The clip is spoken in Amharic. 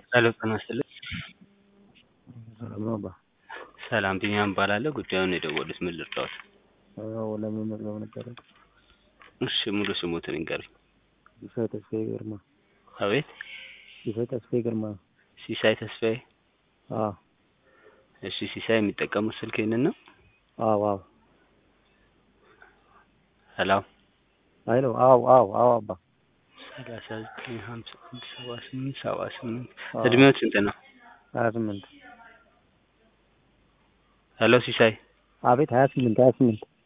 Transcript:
ሄሎ ጤና ይስጥልኝ። ሰላም ነው አባ? ሰላም ቢኒያም እባላለሁ። ጉዳዩን የደወሉት ምን ልርዳዎት? አዎ ለመመዝገብ ነበረ። እሺ ሙሉ ስሞትን ይንገሩኝ? ሲሳይ ተስፋዬ ግርማ። አቤት ሲሳይ ተስፋዬ ግርማ። ሲሳይ ተስፋዬ። አዎ እሺ ሲሳይ የሚጠቀሙት ስልክ ይህንን ነው? አዎ አዎ ሄሎ አይ ነው አዎ አዎ አዎ አባ ሰላሳ ዘጠኝ ሀምሳ አንድ ሰባ ስምንት ሰባ ስምንት አዎ። እድሜዎት ስንት ነው? ሀያ ስምንት ሄሎ ሲሳይ አቤት ሀያ ስምንት ሀያ ስምንት